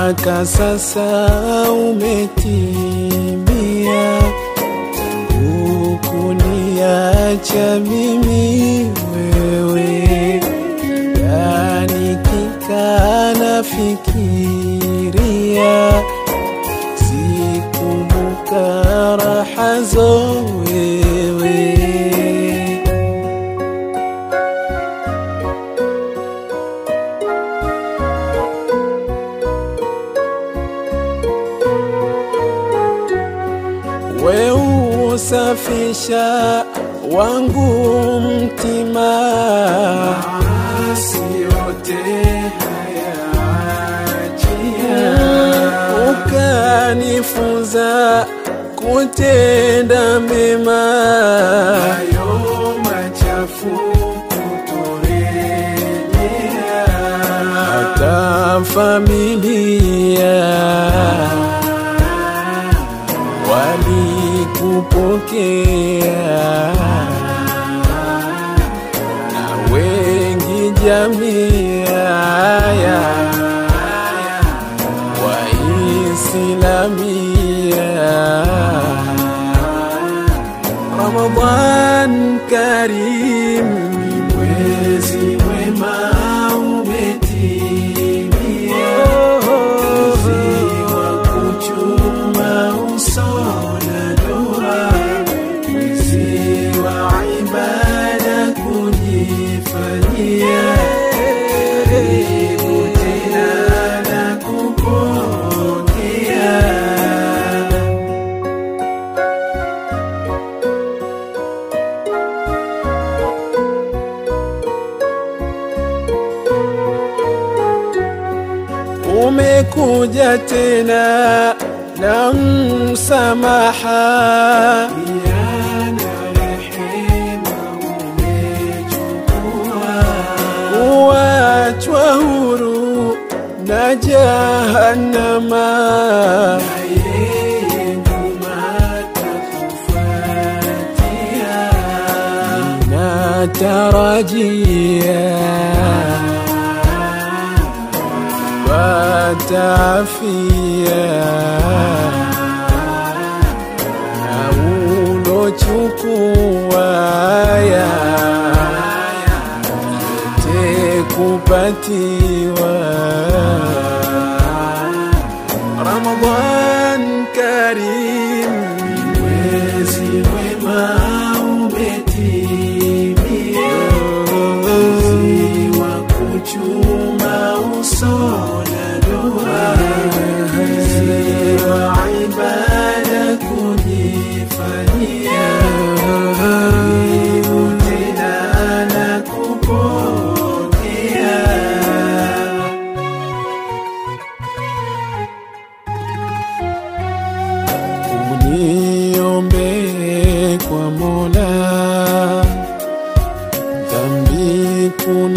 mwaka sasa umetimia tangu kuniacha mimi wewe, yani kikana fikiria sikumbuka raha zo wewe we usafisha wangu mtima, Maasi yote hayaachia ukanifunza kutenda mema, hayo machafu kutorejea hata familia walikupokea na wengi jamii ya Waislalia. Ramadhan Karim, mwezi mwema umetimia mwezi wa kuchuma uso na dua mwezi wa ibada kujifanyia karibu tena na kupokea umekuja tena na msamaha Yana rehema umechukua kuachwa huru na jahannama na yeye nyuma atakufuatia. natarajia watafia na ulochukua ya yote kupatiwa Ramadhan Karim Mwezi mwema umetimia, mwezi wa kuchuma uso na dua, mwezi wa ibada kujifanyia, karibu tena na kupokea. uniombe kwa Mola dhambi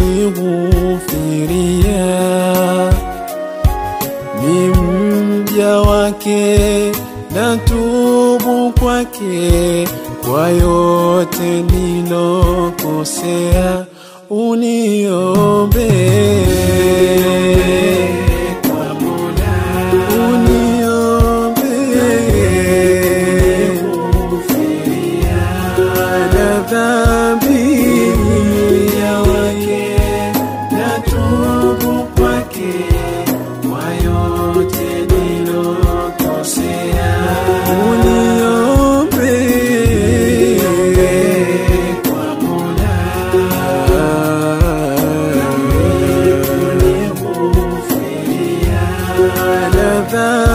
kunighufiria, ni mja wake na tubu kwake kwa yote nilokosea, uniombe Kwa Mola uniombe na dhambi ya wake na tubu kwake kwa yote nilokosea. uniombe Kwa Mola na dhambi